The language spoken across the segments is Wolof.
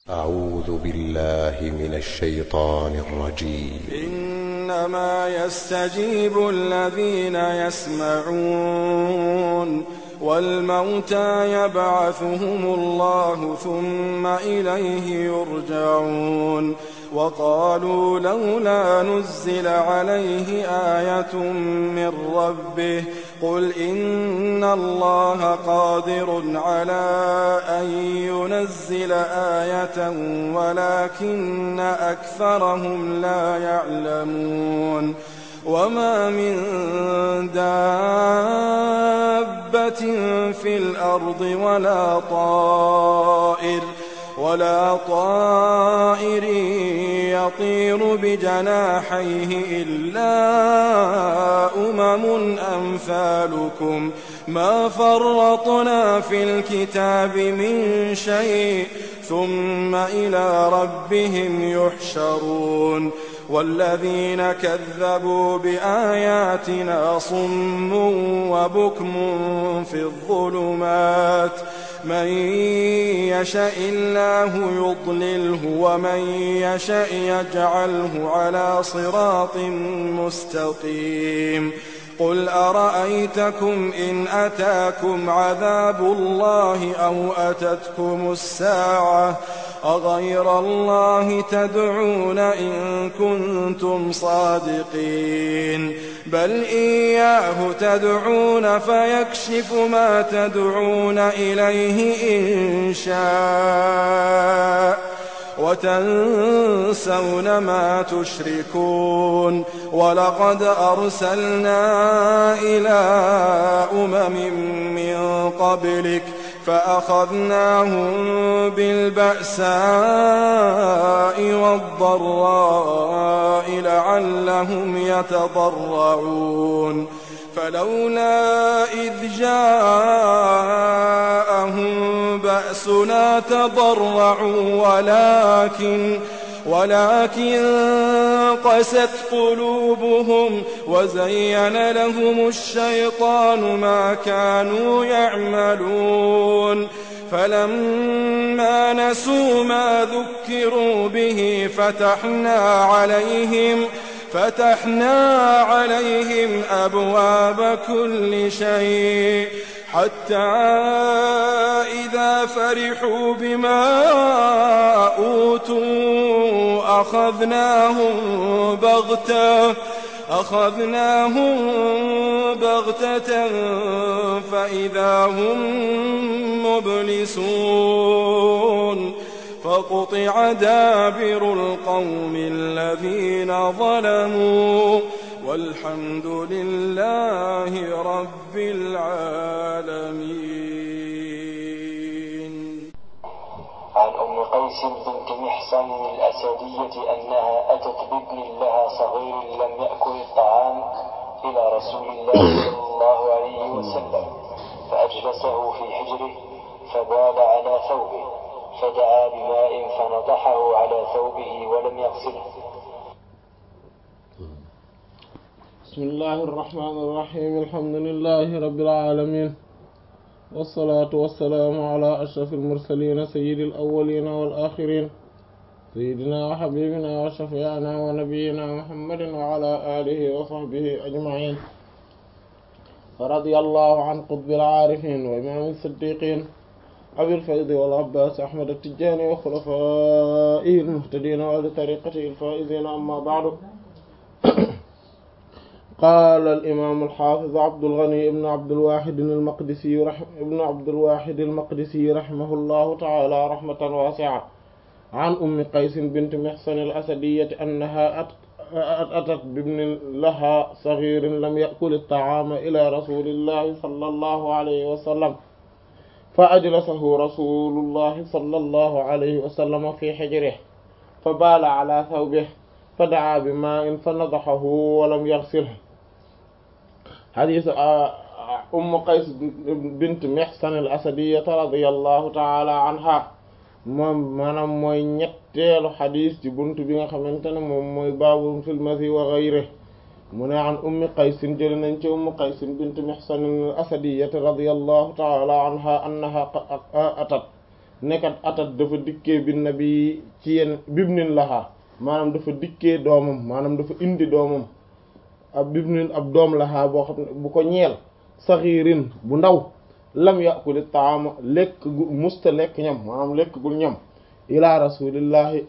أعوذ بالله من الشيطان الرجيم إنما يستجيب الذين يسمعون والموتى يبعثهم الله ثم إليه يرجعون وقالوا لولا نزل عليه آية من ربه قل إن الله قادر على أن ينزل آية ولكن أكثرهم لا يعلمون وما من دابة في الأرض ولا طائر ولا طائر يطير بجناحيه إلا أمم أمثالكم ما فرطنا في الكتاب من شيء ثم إلى ربهم يحشرون والذين كذبوا بآياتنا صم وبكم في الظلمات من يشاء الله يضلله ومن يشاء يجعله على صراط مستقيم قل أرأيتكم إن أتاكم عذاب الله أو أتتكم الساعة أغير الله تدعون إن كنتم صادقين بل إياه تدعون فيكشف ما تدعون إليه إن شاء وتنسون ما تشركون ولقد أرسلنا إلى أمم من قبلك فأخذناهم بالبأساء والضراء لعلهم يتضرعون فلولا إذ جاءهم بأسنا تضرعوا ولكن ولكن قست قلوبهم وزين لهم الشيطان ما كانوا يعملون فلما نسوا ما ذكروا به فتحنا عليهم فتحنا عليهم أبواب كل شيء حتى إذا فرحوا بما أوتوا أخذناهم بغتة أخذناهم بغتة فإذا هم مبلسون فقطع دابر القوم الذين ظلموا والحمد لله رب العالمين عن أم قيس بنت محصن الأسدية أنها أتت بابن لها صغير لم يأكل الطعام إلى رسول الله صلى الله عليه وسلم فأجلسه في حجره فبال على ثوبه فدعا بماء فنضحه على ثوبه ولم يغسله بسم الله الرحمن الرحيم الحمد لله رب العالمين والصلاة والسلام على أشرف المرسلين سيد الأولين والآخرين سيدنا وحبيبنا وشفيعنا ونبينا محمد وعلى آله وصحبه أجمعين فرضي الله عن قطب العارفين وإمام الصديقين أبي الفيض والعباس أحمد التجاني وخلفائه المهتدين وأهل طريقته الفائزين أما بعد قال الإمام الحافظ عبد الغني بن عبد الواحد المقدسي رحم ابن عبد الواحد المقدسي رحمه الله تعالى رحمة واسعة عن أم قيس بنت محصن الأسدية أنها أتت بابن لها صغير لم يأكل الطعام إلى رسول الله صلى الله عليه وسلم فأجلسه رسول الله صلى الله عليه وسلم في حجره فبال على ثوبه فدعا بماء فنضحه ولم يغسله حديث أم قيس بنت محسن الأسدية رضي الله تعالى عنها moom maanaam mooy ñetteelu xadis ci buntu bi nga xamante ne moom mooy baabu fil masi wa ghayri mu ne an ummi qaysin jël nañ ci ummi qaysin bint mihsan al asadiyati radiyallahu taala anha annaha atat nekkat atat dafa dikkee bi nabi ci yenn bibnin laxaa maanaam dafa dikkee doomam maanaam dafa indi doomam ab bibnin ab doom laxaa boo xam ne bu ko ñeel saxiirin bu ndaw lam yàquli taama lekk gu musta lekk ñam maanaam lekk gul ñam ila rasulillahi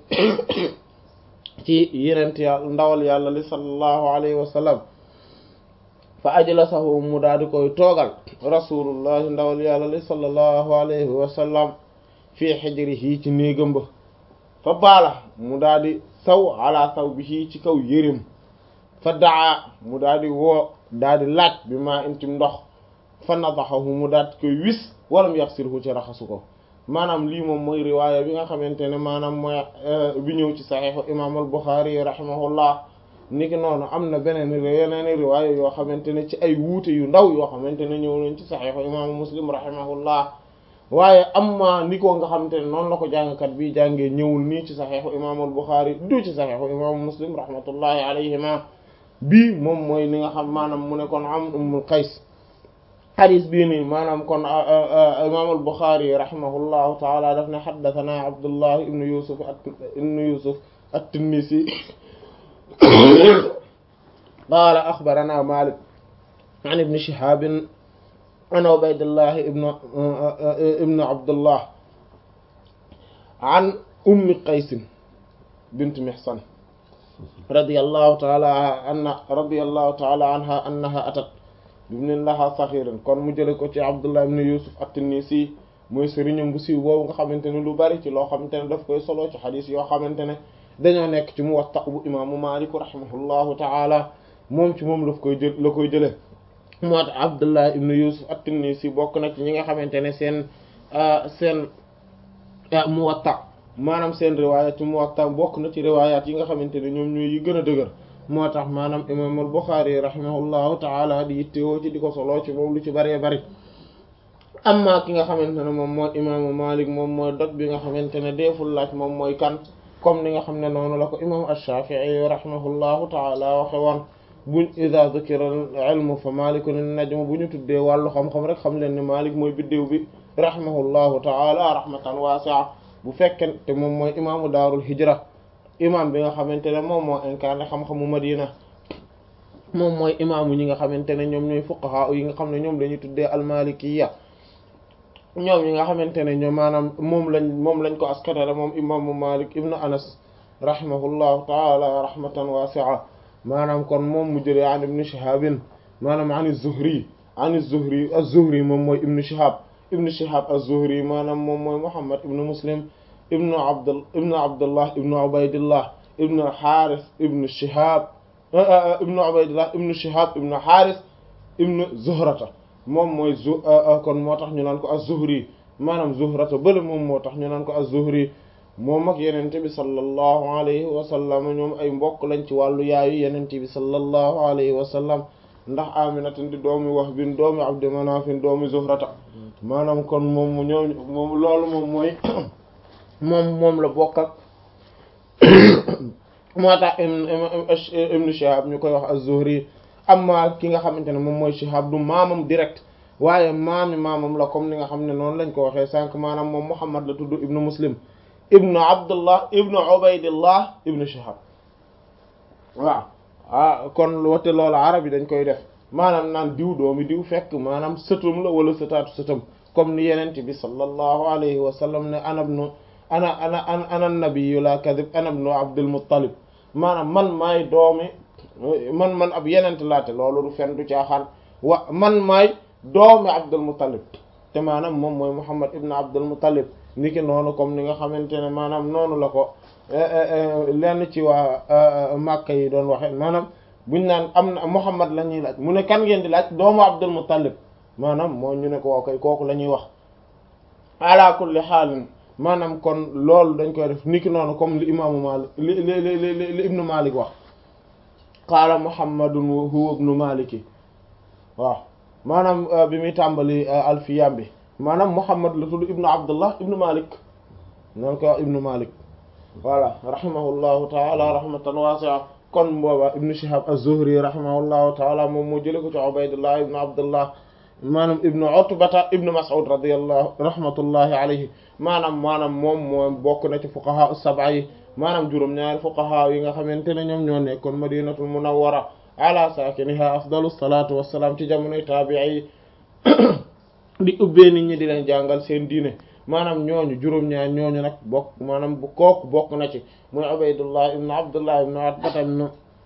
ci yenent yàlla ndawal yàlla li sallallahu alayhi wa sallam fa ajlasahu mu daal di koy toogal rasulullahi ndawal yàlla li sallallahu alayhi wa sallam fii xijrihi ci néegam ba fa baala mu daal di saw ala saw bi ci kaw yërim fa daa mu daal di woo daal di laaj bi maa intim ndox fa nadaxahu mu daal di koy wis walam yaxsilhu ci raxasu ko maanaam lii moom mooy riwaaya bi nga xamante ne maanaam mooy bi ñëw ci saxiixu imaam al Buxaari rahimahullah niki noonu am na beneen yeneen riwaaya yoo xamante ne ci ay wuute yu ndaw yoo xamante ne ñëw nañ ci saxiixu imaamu Muslim rahimahullah waaye amma ni ko nga xamante ne noonu la ko jàngkat bi jàngee ñëwul nii ci saxiixu imaam al Buxaari du ci saxiixu imaamu Muslim rahmatullahi alayhima bii moom mooy li nga xam maanaam mu ne kon am Ummul Qays xadis bii nii maanaam kon imaam al-Buxaari rahimahullahu taala daf ne xaddathana Abdullah ibnu Yusuf ibnu Yusuf at-Tinnisi qaala axbarana Maalik an ibni Shihaab an Ubaydillah ibnu ibnu Abdullah an Ummi Qays bint Mihsan radiyallahu taala anha radiyallahu taala anha annaha atat bibnin laha saxiran kon mu jële ko ci abdullah ibn yusuf at-Tinnisi mooy sëriñam bu siiw boobu nga xamante ne lu bari ci loo xamante ne daf koy solo ci xadis yoo xamante ne dañoo nekk ci Muwatta bu imaamu Maalik rahimahullahu taala moom ci moom daf koy jël la koy jële moo tax abdullah ibn yusuf at-Tinnisi bokk na ci ñi nga xamante ne seen seen Muwatta maanaam seen riwayat ci Muwatta bokk na ci riwayat yi nga xamante ne ñoom ñooy yi gën a dëgër moo tax maanaam imaam al-Bukhari rahimahullahu taala di yittewoo ci di ko soloo ci moom lu ci bëree bëri amma ki nga xamante ne moom mooy imaamu Malik moom mooy dog bi nga xamante ne deeful laaj moom mooy kan comme ni nga xam ne noonu la ko imam ash-Shafi'i rahimahullahu taala waxe woon buñ ida dhukira al-ilmu fa malikun an-najm bu ñu tuddee wàllu xam-xam rek xam leen ne Malik mooy biddéew bi rahimahullahu taala rahmatan wasi'a bu fekkee te moom mooy imaamu daarul hijra imam bi nga xamante ne moom moo incarné xam-xamu Madina moom mooy imaamu ñi nga xamante ne ñoom ñooy fuqaha yi nga xam ne ñoom lañuy tuddee almalikiya ñoom ñi nga xamante ne ñoom maanaam moom lañ moom lañ ko askanale moom imaamu Malik ibnu Anas rahimahullahu taala rahmatan wasi'a maanaam kon moom mu jëlee an ibnu Shihabin maanaam an az-Zuhri an az-Zuhri az-Zuhri moom mooy ibnu Shihab ibnu Shihab az-Zuhri maanaam moom mooy Muhammad ibnu Muslim ibnu Abdul ibnu Abdullah ibnu Ubaydillah ibnu Haris ibnu Shihab ibnu Ubaydillah ibnu Shihab ibnu Haris ibnu Zuhrata moom mooy zu kon moo tax ñu naan ko az-Zuhri maanaam Zuhrata bële moom moo tax ñu naan ko az-Zuhri moom ak yenente bi sallallahu alayhi wa sallam ñoom ay mbokk lañ ci wàllu yaayu yenente bi sallallahu alayhi wa sallam ndax Aminatin di doomi Wahbin doomi Abdi Manafin doomi Zuhrata maanaam kon moom ñoom moom loolu moom mooy moom moom la bokk ak moo tax ibnu Shihab ñu koy wax az-Zuhri amma ki nga xamante ne moom mooy Shihab du maamam direct waaye maami maamam la comme ni nga xam ne noonu lañ ko waxee sànq maanaam moom Muhammad la tudd ibnu Muslim ibnu Abdullah ibnu Ubaydillah ibnu Shihab waaw ah kon wate loolu arab yi dañ koy def maanaam naan diw doomi diw fekk maanaam sëtum la wala sëtaatu sëtam comme ni yenente bi sallallahu alayhi wa sallam ne anabnu ana ana ana ana nabiyyu la kadib ana ibnu Abdul Muttalib maanaam man maay doomi man man ab yenent laate loolu du fen du caaxaan wa man maay doomi Abdul Muttalib te maanaam moom mooy Muhammad ibn Abdul Muttalib niki noonu comme ni nga xamante ne maanaam noonu la ko lenn ci waa Makka yi doon waxe maanaam buñ naan am na Muhammad la ñuy laaj mu ne kan ngeen di laaj doomu Abdul Muttalib maanaam moo ñu ne ko waa koy kooku la ñuy wax ala kulli xaalin maanaam kon loolu dañ koy def niki noonu comme li imaamu Malik li li li li ibnu Malik wax qaala Muhammadun huwa ibnu Maliki waaw maanaam bi muy tàmbali alfiyam bi maanaam Muhammad la tudd ibnu Abdullah ibnu Malik noonu ko wax ibnu Malik voilà rahimahullahu taala rahmatan wasi'a kon booba ibnu Shihab az-Zuhri rahimahullahu taala moom moo jële ko ci Ubaydullah ibnu Abdullah maanaam ibnu utbata ibnu mas'ud radiyallahu rahmatullahi alayhi maanaam maanaam moom moom bokk na ci fuqaha as-sab'a yi maanaam juróom-ñaari fuqaha yi nga xamante ne ñoom ñoo nekkoon madinatul munawwara ala sakiniha afdalu salatu wassalam ci jamonoy tabi'i yi di ubbee nit ñi di leen jàngal seen diine maanaam ñooñu juróom-ñaar ñooñu nag bokk maanaam bu kooku bokk na ci muy ubaydullah ibnu abdullah ibnu utbata ibnu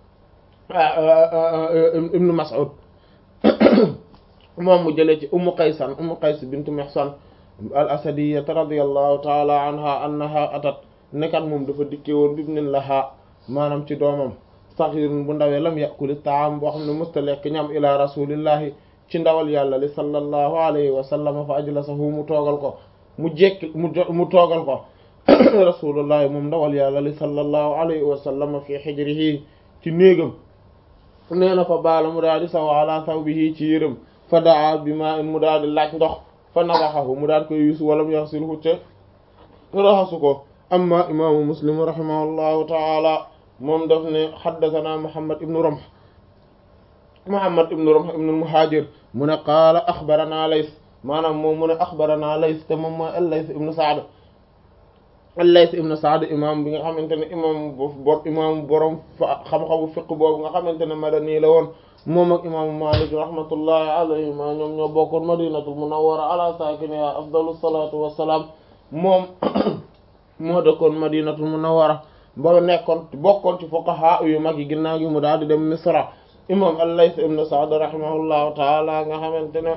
ibnu mas'ud moom mu jëlee ci ummu qaysan ummu qays bint mihsan al asadiyata radiyallahu taala anha annaha atat nekkat moom dafa dikkee woon bibnin laha maanaam ci doomam saxirun bu ndawee lam yakuli taam boo xam ne musta lekk ñam ila rasulillahi ci ndawal yàlla li sallallahu alayhi wa sallam fa ajlasahu mu toogal ko mu jekki mu mu toogal ko rasulullahi moom ndawal yàlla li sallallahu alayhi wa sallam fi hijrihi ci néegam nee na fa baala mu daal di saw ala thawbihi ci yërëm fa daa bi ma in mu daal di laaj ndox fa nadaxahu mu daal koy yusu wala mu yaxsilhu te raxasu ko amma imaamu muslim rahimahullahu taala moom daf ne xaddathana muhammad ibnu romh muhammad ibnu romh ibnu muhajir mu ne qaala axbarana lays maanaam moom mu ne axbarana lays te moom mooy al-lays ibnu saad al-lays ibnu saad imam bi nga xamante ne imam bo imam borom xam-xamu fiq boobu nga xamante ne madani la woon moom ak imaamu malik rahmatullahi alayhima ñoom ñoo bokkoon madinatul munawwara ala saakiniha afdalu salatu wassalaam moom moo dëkkoon madinatul munawwara ba nekkoon bokkoon ci fuqaha yu mag yi ginnaaw gi mu daal di dem misra imam al-Layth ibn Sa'd rahimahullahu taala nga xamante ne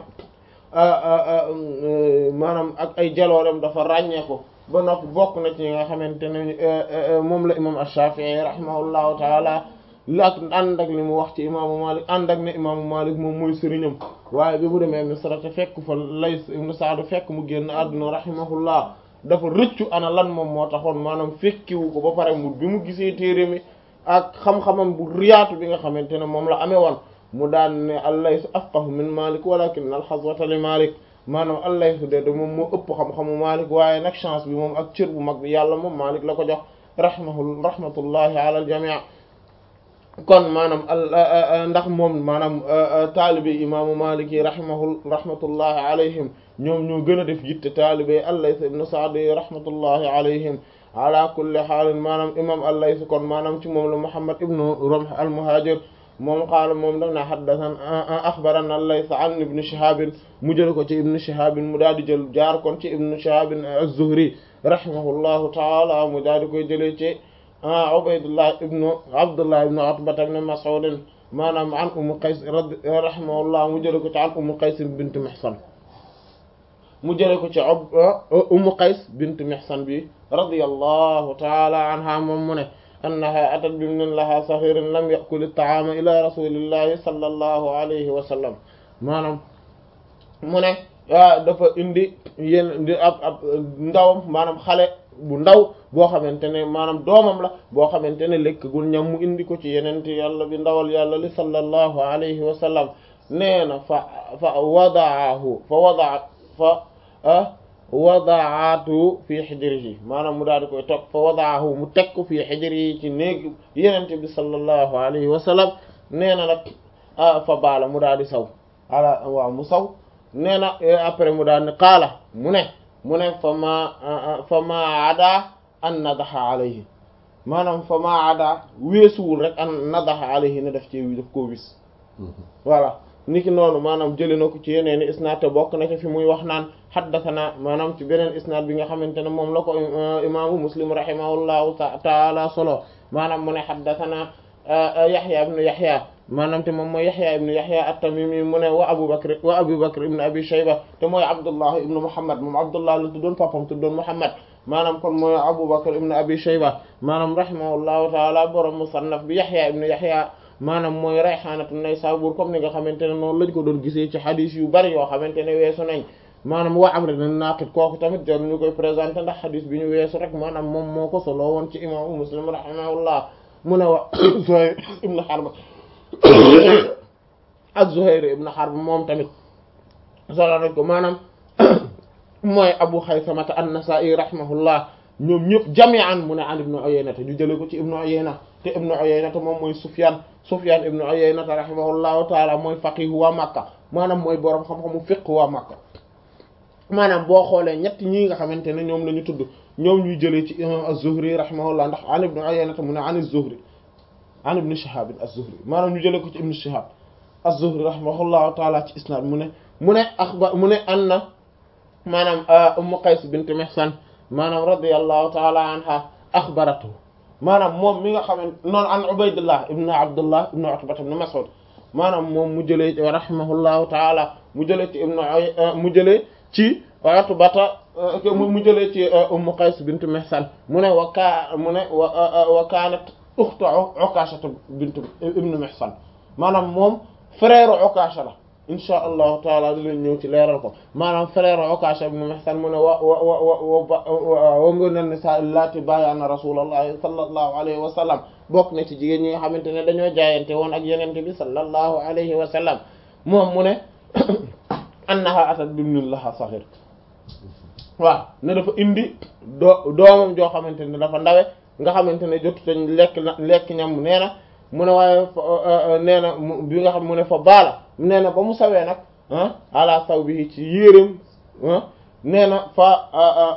maanaam ak ay jaloorem dafa ràññeeku ba noppi bokk na ci nga xamante ne moom la imam ash-Shafi'i rahimahullahu taala lak ànd ak li mu wax ci imaamu Malik ànd ak ne imaamu Malik moom mooy sëriñam waaye bi mu demee misra te fekk fa Layth ibn Sa'd fekk mu génn àdduna rahimahullah dafa rëccu ana lan moom moo taxoon maanaam fekkiwu ko ba pare mu bi mu gisee téere mi ak xam-xamam bu riyaatu bi nga xamante ne moom la amee woon mu daan ne al-Layth afqahu min Malik walakin al-hazwata li Malik maanaam al-Layth de de moom moo ëpp xam-xamu Malik waaye nag chance bi moom ak cër bu mag bi yàlla moom Malik la ko jox rahimahu rahmatullahi ala al-jami' kon maanaam ndax moom maanaam taalibe imaamu Malik yi rahimahu rahmatullahi alayhim ñoom ñoo gën a def yitte taalibe al-Layth ibn Sa'd rahmatullahi alayhim ala kulli xaalin maanaam imam al-Layth kon maanaam ci moom la Muhammad ibn Rumh al-Muhajir moom qaala moom daf na haddathan axbarana al-Layth an ibn Shihab mu jël ko ci ibn Shihab mu daal di jël jaar kon ci ibn Shihab az-Zuhri rahimahullahu taala mu daal di koy jëlee ci Ubaydullah ibn Abdullah ibn Utba ibn Mas'ud maanaam an Umm Qays rahimahullah mu jël ko ci an Umm Qays bint Mihsan mu jële ko ci Umm Qays bint Mihsan bi radiyallahu ta'ala anha moom mu ne annaha atat bibnin laha saghirin lam ya'kul at-ta'ama ila rasulillahi sallallahu alayhi wa sallam maanaam mu ne dafa indi yéen di ab ab ndawam maanaam xale bu ndaw boo xamante ne maanaam doomam la boo xamante ne lekkagul ñam mu indi ko ci yenente yàlla bi ndawal yàlla li sallallahu alayhi wa sallam nee na fa fa wadaahu fa wadaa fa wadaatu fi xijrihi maanaam mu daal di koy toog fa wadaahu mu teg ko fi xijrihi ci néeg yenente bi sallallahu alayhi wa sallam nee na nag fa baala mu daal di saw ala waaw mu saw nee na après mu daal ne qaala mu ne mu ne fa ma fa ma ada an nadaxa alayhi maanaam fa ma ada weesuwul rek an nadaxa alayhi ne daf ci daf koo wis voilà niki noonu maanaam jëlee na ko ci yeneen i isnaad te bokk na ci fi muy wax naan xaddathana maanaam ci beneen isnaad bi nga xamante ne moom la ko imaamu muslim rahimahullahu taala solo maanaam mu ne xaddathana yaxya ibnu yaxya maanaam te moom mooy yaxya ibnu yaxya at-tamimi mu ne wa abu bakr wa abu bakr ibnu abi shayba te mooy abdullah ibnu muhammad moom abdullah la tuddoon papam tuddoon muhammad maanaam kon mooy abu bakr ibnu abi shayba maanaam rahimahullahu taala borom musannaf bi yaxya ibnu yaxya maanaam mooy rayxaanatu naysabur comme ni nga xamante ne noonu lañ ko doon gisee ci xadis yu bari yoo xamante ne weesu nañ maanaam wa amr na naqit kooku tamit jar ñu koy présenté ndax xadis bi ñu weesu rek maanaam moom moo ko solo woon ci imaamu muslim rahimahullah mu ne wa Zuhayr ibn Harb ak Zuhayr ibn Harb moom tamit solo nañ ko maanaam mooy Abu Xaysamata an-Nasa'i rahimahullah ñoom ñëpp jami'an mu ne an ibnu Uyayna te ñu jëlee ko ci ibnu Uyayna te ibnu Uyayna te moom mooy Sufyan Sufyan ibnu Uyayna rahimahullahu taala mooy faqih waa Makka maanaam mooy borom xam-xamu fiqh waa Makka maanaam boo xoolee ñett ñii nga xamante ne ñoom la ñu tudd ñoom ñuy jëlee ci imam az-Zuhri rahimahullah ndax an ibnu Uyayna mu ne an az-Zuhri an ibn Shihab az-Zuhri maanaam ñu jëlee ko ci ibn Shihab az-Zuhri rahimahullahu taala ci isnad mu ne mu ne axba mu ne an na maanaam Ummu Qays bint Mihsan maanaam radiyallahu taala anha axbaratu maanaam moom mi nga xamante noonu an Ubaydullah ibn Abdullah ibn Utba ibn Mas'ud maanaam moom mu jëlee ci rahimahullahu taala mu jëlee ci ibn mu jëlee ci Utbata mu jëlee ci Ummu Qays bint Mihsan mu ne wa kaa mu ne wa wa kaanat ukhtu Ukasha bint ibn Mihsan maanaam moom frère Ukasha la insha allahu taala dinañ ñëw ci leeral ko maanaam frère Ukasha ibn Mihsan mu ne wa wa wa wa wa nga nen sa laati bàyyaana rasulullahi sallallahu alayhi wa sallam bokk na ci jigéen ñi nga xamante ne dañoo jaayante woon ak yenente bi sallallahu alayhi wa sallam moom mu ne annaha atat bibnin laha saghir waaw ne dafa indi doo doomam joo xamante ne dafa ndawe nga xamante ne jotu tañ lekk na lekk ñam nee na mu ne waaye nee na bi nga xam mu ne fa baala nee na ba mu sawee nag ah ala saw bi ci yéreem nee na fa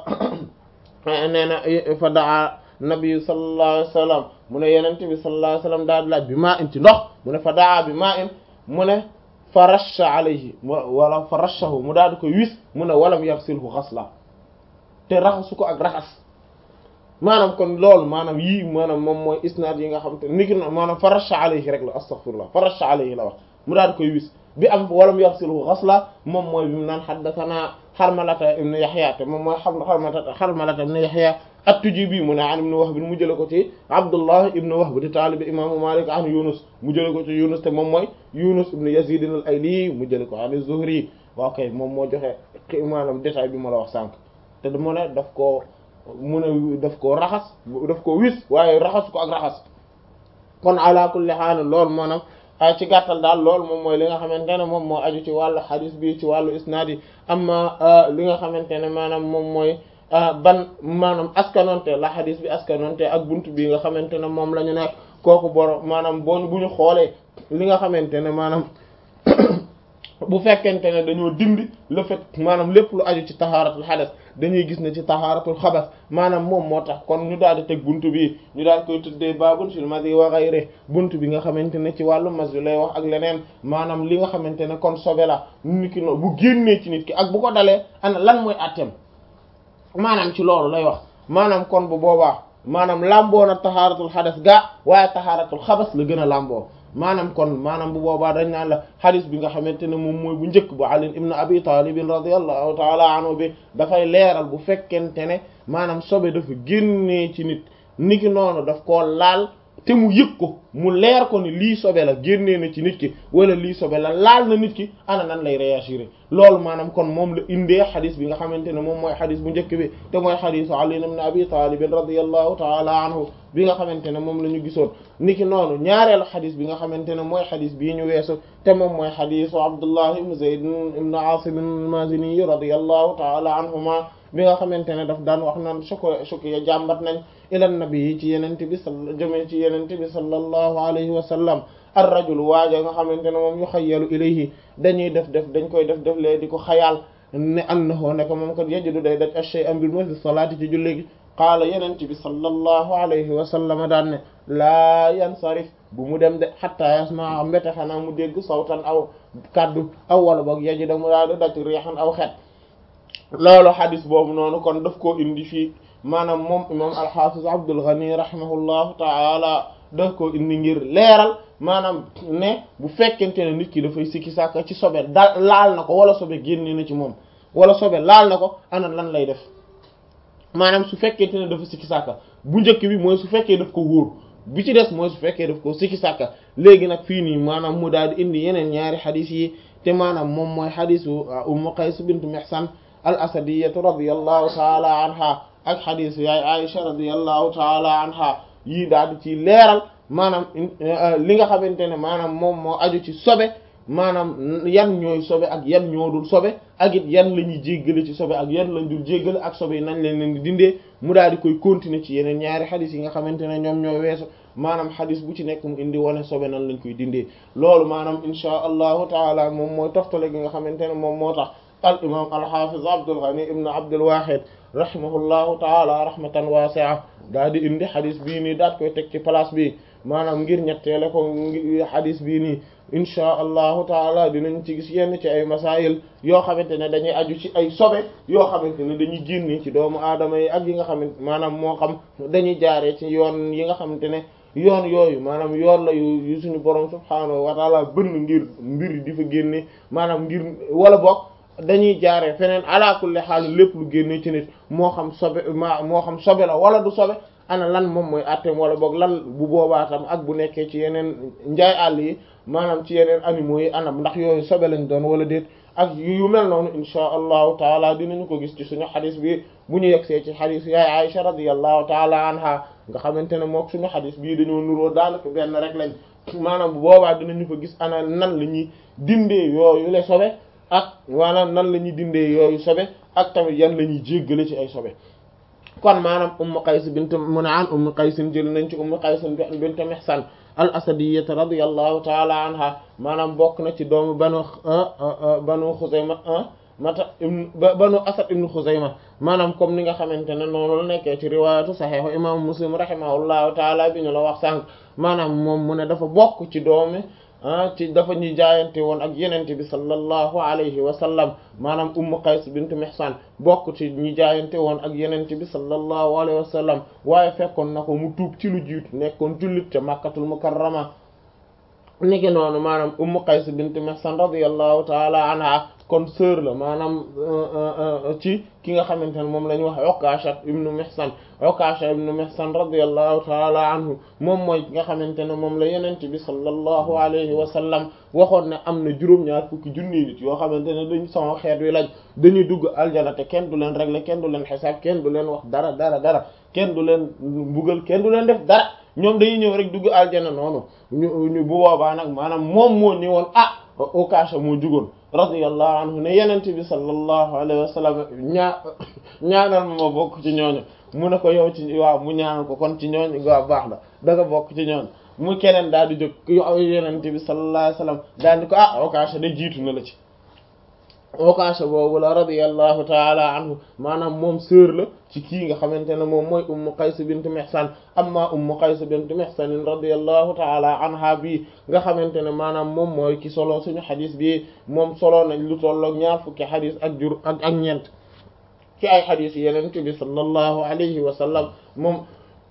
nee na fa daa nabi sallallahu alayhi wasallam mu ne yenente bi sallallahu alayhi wasallam daal di laaj bi maa in ci ndox mu ne fa daa bi maa in mu ne fa rasha alayhi wala fa rashahu mu daal di koy wis mu ne walam yaxsilhu xasla te raxasu ko ak raxas maanaam kon loolu maanaam yii maanaam moom mooy isnaad yi nga xam te niki na maanaam fa rasha alayhi rek la astaghfirullah fa rasha alayhi la wax mu daal di koy wis bi am walam yaxsilhu xasla moom mooy bi mu naan haddathana Harmalata ibn Yahya te moom mooy Harmalata Harmalata ibn Yahya at-Tujibi mu ne an ibn Wahb mu jële ko ci Abdullah ibn Wahb di taalibi imaamu Malik an Yunus mu jële ko ci Yunus te moom mooy Yunus ibn Yazid al-Ayli mu jële ko an az-Zuhri waaw kay moom moo joxe maanaam détail bi ma la wax sànq te mu ne daf koo mu ne daf koo raxas daf koo wis waaye raxas ko ak raxas kon ala kulli haal loolu maanaam ci gàttal daal loolu moom mooy li nga xamante ne moom moo aju ci wàllu xadis bi ci wàllu isnaad yi amma li nga xamante ne maanaam moom mooy ban maanaam askanonte la xadis bi askanonte ak buntu bi nga xamante ne moom la ñu nekk kooku boro maanaam boo bu ñu xoolee li nga xamante ne maanaam bu fekkente ne dañoo dindi le fait maanaam lépp lu aju ci tahaaratul xadas dañuy gis ne ci tahaaratul xabas maanaam moom moo tax kon ñu daal di teg buntu bi ñu daal koy tuddee baabun fil madi wa ghayri buntu bi nga xamante ne ci wàllu mas lay wax ak leneen maanaam li nga xamante ne kon sobe la nit ki no bu génnee ci nit ki ak bu ko dalee ana lan mooy attem maanaam ci loolu lay wax maanaam kon bu boobaa maanaam làmboo na tahaaratul xadas gaa waaye tahaaratul xabas la gën a làmboo maanaam kon maanaam bu boobaa dañ naan la xadis bi nga xamante ne moom mooy bu njëkk bu Ali ibn Abi Talib radiyallahu ta'ala anhu bi dafay leeral bu fekkente ne maanaam sobe dafa génnee ci nit niki noonu daf koo laal te mu yëg ko mu leer ko ni lii sobe la génnee na ci nit ki wala lii sobe la laal na nit ki ana nan lay réagir loolu maanaam kon moom la indee xadis bi nga xamante ne moom mooy xadis bu njëkk bi te mooy xadisu Ali ibn Abi Talib radiyallahu ta'ala anhu bi nga xamante ne moom la ñu gisoon niki noonu ñaareelu xadis bi nga xamante ne mooy xadis bii ñu weesu te moom mooy xadisu Abdullah ibn Zayd ibn Asim al-Mazini radiyallahu ta'ala anhuma bi nga xamante ne daf daan wax naan soko soko ya jàmbat nañ ilan nabi yi ci yenente bi sa jëmee ci yenente bi sallallahu alayhi wa sallam ar rajul waaja nga xamante ne moom yu xayyalu ilayhi dañuy def def dañ koy def def lee di ko xayaal ne annahu nekk moom kat yajidu day daj ashay am bil fi salaati ci julli gi qaala yenente bi sallallahu alayhi wa sallam daan ne laa yansarif bu mu dem de xatta yasmaa mbete xanaa mu dégg sawtan aw kaddu aw wala boog yajida mu daa di daj riixan aw xet loolu xadis boobu noonu kon daf koo indi fii maanaam moom imam alxafiz Abdul Ghani rahimahullahu taala daf koo indi ngir leeral maanaam ne bu fekkente ne nit ki dafay sikki sàkka ci sobe da laal na ko wala sobe génne na ci moom wala sobe laal na ko ana lan lay def maanaam su fekkente ne dafa sikki sàkka bu njëkk bi mooy su fekkee daf ko wóor bi ci des mooy su fekkee daf ko sikki sàkka léegi nag fii nii maanaam mu daal di indi yeneen ñaari xadis yi te maanaam moom mooy xadisu Ummu Qays bint Mihsan al asadiyatu radiyallahu taala anha ak xadisu yaay Aisha radiyallahu taala anha yii daal di ci leeral maanaam li nga xamante ne maanaam moom moo aju ci sobe maanaam yan ñooy sobe ak yan ñoo dul sobe ak it yan la ñuy jéggale ci sobe ak yan lañ dul jéggale ak sobe yi nañ leen leen di dindee mu daal di koy continuer ci yeneen ñaari xadis yi nga xamante ne ñoom ñoo weesu maanaam xadis bu ci nekk mu indi wane sobe nan lañ koy dindee loolu maanaam insha allahu taala moom mooy toftale gi nga xamante ne moom moo tax al imam alxafiz Abdul Ghani ibn Abdul Wahid rahimahullahu taala rahmatan wasi'a daal di indi xadis bii nii daat koy teg ci place bi maanaam ngir ñetteele ko xadis bii nii inchaa allahu taala dinañ ci gis yenn ci ay masail yoo xamante ne dañuy aju ci ay sobe yoo xamante ne dañuy génne ci doomu aadama yi ak yi nga xamante maanaam moo xam dañuy jaaree ci yoon yi nga xamante ne yoon yooyu maanaam yoon la yu suñu borom subhaanahu wa taala bënn ngir mbir di fa génne maanaam ngir wala bokk dañuy jaaree feneen ala kulli xaal lépp lu génne ci nit moo xam sobe ma moo xam sobe la wala du sobe ana lan moom mooy atteem wala boog lan bu boobaa tam ak bu nekkee ci yeneen njaay àll yi maanaam ci yeneen animaux yi anam ndax yooyu sobe lañ doon wala déet ak yu mel noonu insha allahu taala dinañu ko gis ci suñu xadis bi bu ñu yegsee ci xadis yaay Aisha radiyallahu taala anha nga xamante ne mook suñu xadis bii dañoo nuroo daanaka benn rek lañ maanaam bu boobaa dinañu ko gis ana nan la ñuy dindee yooyu le sobe ak maanaam nan la ñuy dindee yooyu sobe ak tamit yan la ñuy jéggale ci ay sobe kon maanaam ummu qays bint mu ne an ummu qaysin jël nañ ci ummu qaysin bint mihsan al asadiyata radiyallahu taala anha maanaam bokk na ci doomu banu banu xuzayma mata banu asad ibnu xuzayma maanaam comme ni nga xamante ne noonu la nekkee ci riwaayatu saxiixu imaamu muslim rahimahullahu taala bi ñu la wax sànq maanaam moom mu ne dafa bokk ci doomi ah ci dafa ñuy jaayante woon ak yenente bi sallallahu alayhi wa sallam maanaam ummu qays bint mihsan bokk ci ñi jaayante woon ak yenente bi sallallahu alayhi wa sallam waaye fekkoon na ko mu tuub ci lu jiitu nekkoon jullit ca makkatul mukarrama niki noonu maanaam ummu qays bint mihsan radiyallahu taala anha kon sœur la maanaam ci ki nga xamante ne moom la ñuy wax Ukasha ibnu Mihsan Ukasha ibnu Mihsan radiyallahu taala anhu moom mooy ki nga xamante ne moom la yenente bi sallallahu alayhi wa sallam waxoon ne am na juróom-ñaar fukki junni nit yoo xamante ne dañ sama xeet wi lañ dañuy dugg aljana te kenn du leen régler kenn du leen xisaab kenn du leen wax dara dara dara kenn du leen mbugal kenn du leen def dara ñoom dañuy ñëw rek dugg aljana noonu ñu ñu bu boobaa nag maanaam moom moo ñëwoon ah Ukasha moo jugoon radiyallahu anhu ne yenente bi sallallahu alayhi wa sallam ñaa ñaanal ma bokk ci ñooñu mu ne ko yow ci waaw mu ñaanal ko kon ci ñooñu waaw baax na da nga bokk ci ñooñu mu keneen daal di jóg yow yenente bi sallallahu alayhi wa sallam daal di ko ah Ukasha de jiitu na la ci Ukasha boobu la radiyallahu taala anhu maanaam moom sœur la ci kii nga xamante ne moom mooy ummu qays bint mihsan amma ummu qays bint mihsan radiyallahu taala anha bii nga xamante ne maanaam moom mooy ki solo suñu xadis bi moom solo nañ lu tolloog ñaar fukki xadis ak jur ak ak ñeent ci ay xadis yeneen bi sallallahu alayhi wa sallam moom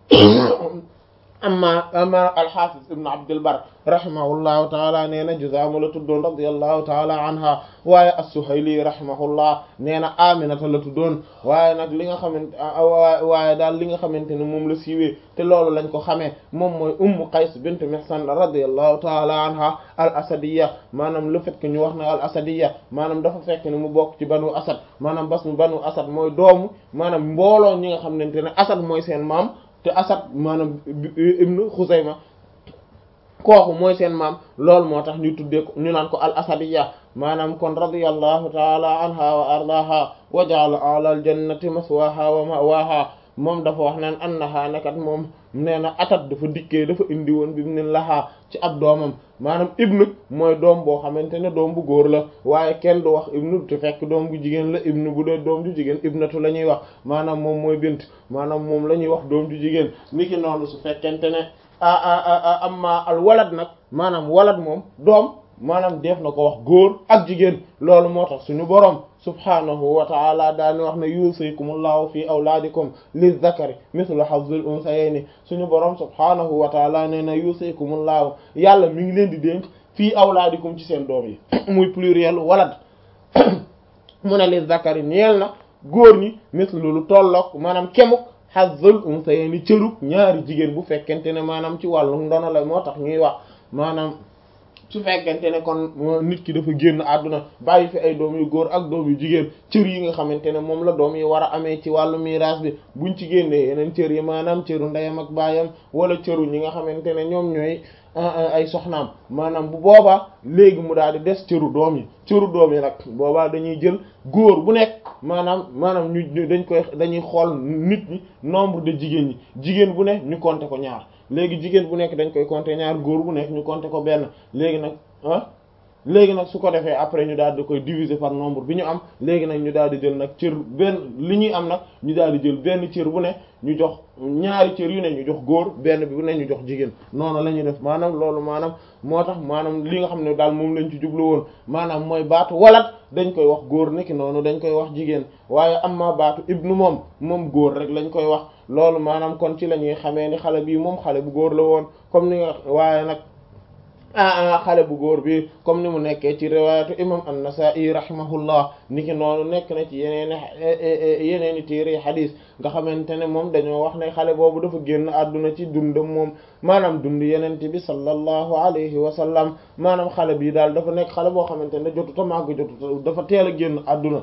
amma amma alxafiz ibn abdul bar rahimahullahu taala nee na juzaamu la tuddoon radiyallahu taala anha waaye as-suhayli rahimahullah nee na aminata la tuddoon waaye nag li nga xamante waaye daal li nga xamante ne moom la siiwee te loolu lañ ko xamee moom mooy ummu qays bint mihsan radiyallahu taala anha al asadiya maanaam le fait que ñu wax na al asadiya maanaam dafa fekk ne mu bokk ci banu asad maanaam bas mu banu asad mooy doomu maanaam mbooloo ñi nga xamante ne asad mooy seen maam te asad maanaam ibnu xuzayma kooku mooy seen maam loolu moo tax ñu tuddee ko ñu naan ko al asadiya maanaam kon radiyallahu taala anha wa ardaha wa ja'ala ala al jannati maswaha wa mawaha moom dafa wax naan annaha nakat moom nee na atat dafa dikkee dafa indi woon bi mu ne laxaa ci ab doomam maanaam ibnu mooy doom boo xamante ne doom bu góor la waaye kenn du wax ibnu te fekk doom bu jigéen la ibnu bu dee doom ju jigéen ibnatu la ñuy wax maanaam moom mooy bint maanaam moom la ñuy wax doom ju jigéen niki noonu su fekkente ne a amma al walad nag maanaam walad moom doom maanaam def na ko wax góor ak jigéen loolu moo tax suñu boroom subhaanahu wa ta'ala daani wax ne yusikumullahu fi awlaadikum lizzakari mithlu hazzil unsayayni suñu boroom subhaanahu wa ta'ala nee na yusikumullahu yàlla mi ngi leen di dénk fii awlaadikum ci seen doom yi muy pluriel walad mu ne lizzakari ñeel na góor ñi mithlu lu tollook maanaam kemuk hazzil unsayayni cëruk ñaari jigéen bu fekkente ne maanaam ci wàllu ndono la moo tax ñuy wax maanaam su fekkente ne kon nit ki dafa génn àdduna bàyyi fi ay doom yu góor ak doom yu jigéen cër yi nga xamante ne moom la doom yi war a amee ci wàllu miraas bi buñ ci génnee yeneen cër yi maanaam cëru ndeyam ak baayam wala cëru ñi nga xamante ne ñoom ñooy ay soxnaam maanaam bu boobaa léegi mu daal di des cëru doom yi cëru doom yi nag boobaa dañuy jël góor bu nekk maanaam maanaam ñu dañ koy dañuy xool nit ñi nombre de jigéen ñi jigéen bu nekk ñu compter ko ñaar léegi jigéen bu nekk dañ koy compter ñaar góor bu nekk ñu compter ko benn léegi nag ah léegi nag su ko defee après ñu daal di koy diviser par nombre bi ñu am léegi nag ñu daal di jël nag cër benn li ñuy am nag ñu daal di jël benn cër bu ne ñu jox ñaari cër yu ne ñu jox góor benn bi bu ne ñu jox jigéen noonu la ñuy def maanaam loolu maanaam moo tax maanaam li nga xam ne daal moom lañ ci jublu woon maanaam mooy baatu walat dañ koy wax góor niki noonu dañ koy wax jigéen waaye am ma baatu ibnu moom moom góor rek lañ koy wax loolu maanaam kon ci la ñuy xamee ni xale bii moom xale bu góor la woon comme ni nga waaye nag ah xale bu góor bi comme ni mu nekkee ci riwaayatu imam an-Nasa'i rahimahullah niki noonu nekk na ci yeneen yeneeni téere xadiis nga xamante ne moom dañoo wax ne xale boobu dafa génn àdduna ci dundam moom maanaam dund yenente bi sallallahu alayhi wa sallam maanaam xale bi daal dafa nekk xale boo xamante ne jotuta màgg jotuta dafa teel a génn àdduna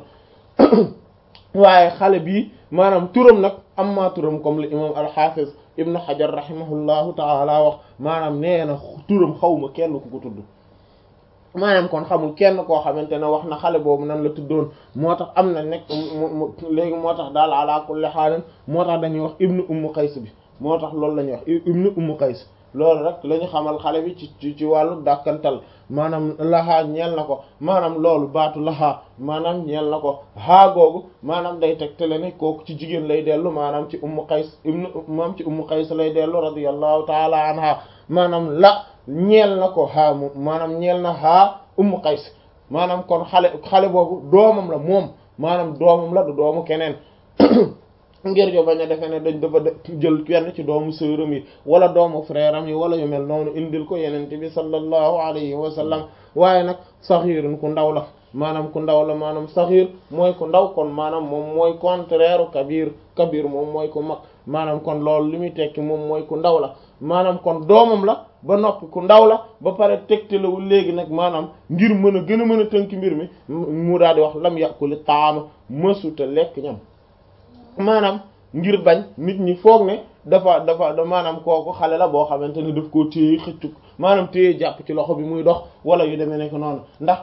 waaye xale bi maanaam turam nag am maa turam comme le imam al-Hafiz ibnu Hajar rahimahullahu taala wax maanaam nee na turam xawma kenn ku ko tudd maanaam kon xamul kenn koo xamante ne wax na xale boobu nan la tuddoon moo tax am na nekk léegi moo tax daal ala kulli xaalin moo tax dañuy wax ibnu ummu qays bi moo tax loolu la ñuy wax ibnu ummu qays loolu rek la ñu xamal xale bi ci ci wàllu dàkkantal maanaam laxaa ñeel na ko maanaam loolu baatu laxaa maanaam ñeel na ko haa googu maanaam day tegtale ne kooku ci jigéen lay dellu maanaam ci ummu qays ibnu moom ci ummu qays lay dellu radiyallahu taala anha maanaam la ñeel na ko haa moom maanaam ñeel na haa ummu qays maanaam kon xale xale boobu doomam la moom maanaam doomam la du doomu keneen ngir jo bañ a defee ne dañ dafa jël kenn ci doomu sœuram yi wala doomu frère am yi wala yu mel noonu indil ko yenente bi sallallahu alayhi wa sallam waaye nag saxiirun ku ndaw la maanaam ku ndaw la maanaam saxiir mooy ku ndaw kon maanaam moom mooy contraire kabir kabir moom mooy ku mag maanaam kon loolu li muy tekki moom mooy ku ndaw la maanaam kon doomam la ba noppi ku ndaw la ba pare tegtalawul léegi nag maanaam ngir mën a gën a mën a tënk mbir mi mu daal di wax lam yàquli taama mësuta lekk ñam maanaam ngir bañ nit ñi foog ne dafa dafa maanaam kooku xale la boo xamante ne daf koo téye xëccu maanaam téye jàpp ci loxo bi muy dox wala yu demee nekk noonu ndax